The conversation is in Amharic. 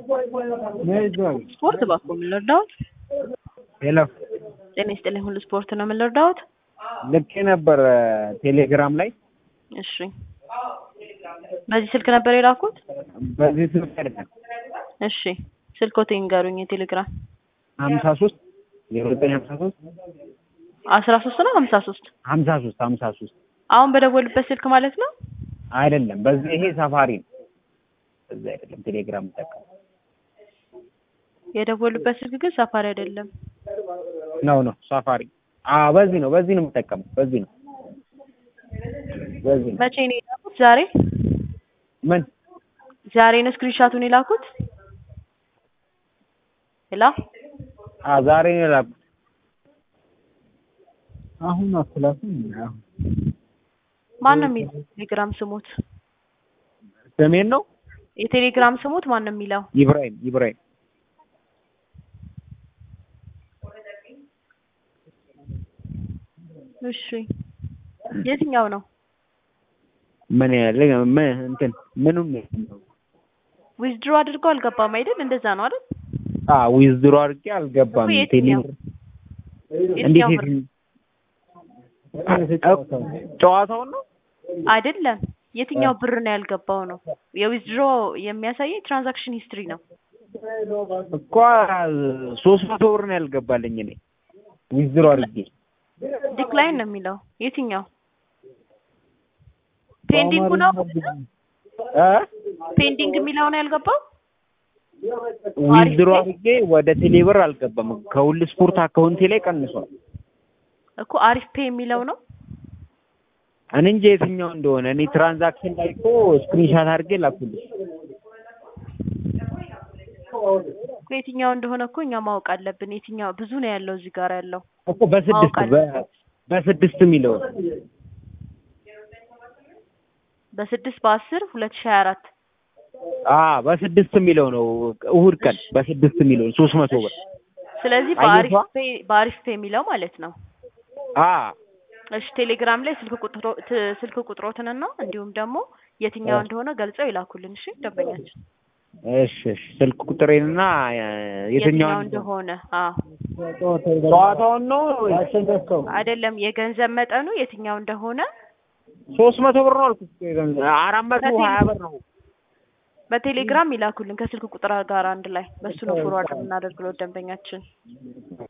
ስፖርት እባክዎ ምን ልርዳዎት? ሄሎ ጤና ይስጥልኝ ሁሉ ስፖርት ነው ምን ልርዳዎት? ልኬ ነበር ቴሌግራም ላይ እሺ በዚህ ስልክ ነበር የላኩት? በዚህ ስልክ አይደለም እሺ ስልክዎት ይንገሩኝ የቴሌግራም ሀምሳ ሶስት ዜሮ ዘጠኝ ሀምሳ ሶስት አስራ ሶስት ነው ሀምሳ ሶስት ሀምሳ ሶስት ሀምሳ ሶስት አሁን በደወሉበት ስልክ ማለት ነው? አይደለም በዚህ ይሄ ሳፋሪ ነው በዚህ አይደለም ቴሌግራም የምጠቀመው የደወሉበት ስልክ ግን ሳፋሪ አይደለም። ነው ነው ሳፋሪ አዎ በዚህ ነው በዚህ ነው የምጠቀመው በዚህ ነው በዚህ ነው መቼ ነው የላኩት? ዛሬ ምን ዛሬ ነው ስክሪንሻቱን የላኩት? ሄሎ አ ዛሬ ነው የላኩት አሁን አትላኩም አሁን ማን ነው የሚለው ቴሌግራም ስሙት? ስሜን ነው የቴሌግራም ስሙት ማን ነው የሚለው? ኢብራሂም ኢብራሂም እሺ የትኛው ነው? ምን ያለ ምን እንትን ምኑን ነው ዊዝድሮ አድርገው አልገባም አይደል? እንደዛ ነው አይደል? አ ዊዝድሮ አድርጌ አልገባም እኮ የትኛው? ቴሌብር የትኛው እንዴት ብር? ጨዋታውን ነው አይደለም የትኛው ብር ነው ያልገባው ነው። የዊዝድሮ የሚያሳየኝ ትራንዛክሽን ሂስትሪ ነው። እኮ ሶስት መቶ ብር ነው ያልገባልኝ እኔ ዊዝድሮ አድርጌ ዲክላይን ነው የሚለው የትኛው? ፔንዲንግ ነው እ ፔንዲንግ የሚለው ነው ያልገባው? ዊዝድሮ አድርጌ ወደ ቴሌብር አልገባም ከሁሉ ስፖርት አካውንቴ ላይ ቀንሷል እኮ አሪፍ ፔ የሚለው ነው። እኔ እንጂ የትኛው እንደሆነ እኔ ትራንዛክሽን ላይ እኮ ስክሪንሻት አድርጌ ላኩልሽ እኮ የትኛው እንደሆነ እኮ እኛ ማወቅ አለብን። የትኛው ብዙ ነው ያለው እዚህ ጋር ያለው እኮ በስድስት ማወቅ በ- በስድስት የሚለው በስድስት በአስር ሁለት ሺህ ሀያ አራት አ በስድስት የሚለው ነው እሑድ ቀን በስድስት የሚለው ሶስት መቶ ብር ስለዚህ አየቷ? በአሪፍ ፔ በአሪፍ ፔ የሚለው ማለት ነው። አ እሺ ቴሌግራም ላይ ስልክ ቁጥሮ ት- ስልክ ቁጥሮትንና እንዲሁም ደግሞ የትኛው እንደሆነ ገልጸው ይላኩልን። እሺ ደንበኛችን እሺ እሺ ስልክ ቁጥሬንና የትኛው የትኛውን እንደሆነ አዎ ጨዋታውን ነው አይደለም የገንዘብ መጠኑ የትኛው እንደሆነ ሶስት መቶ ብር ነው አልኩት እኮ የገንዘብ አራት መቶ ሀያ ብር ነው በቴሌግራም ይላኩልን ከስልክ ቁጥር ጋር አንድ ላይ በሱ ነው ፎርዋርድ የምናደርግለው ደንበኛችን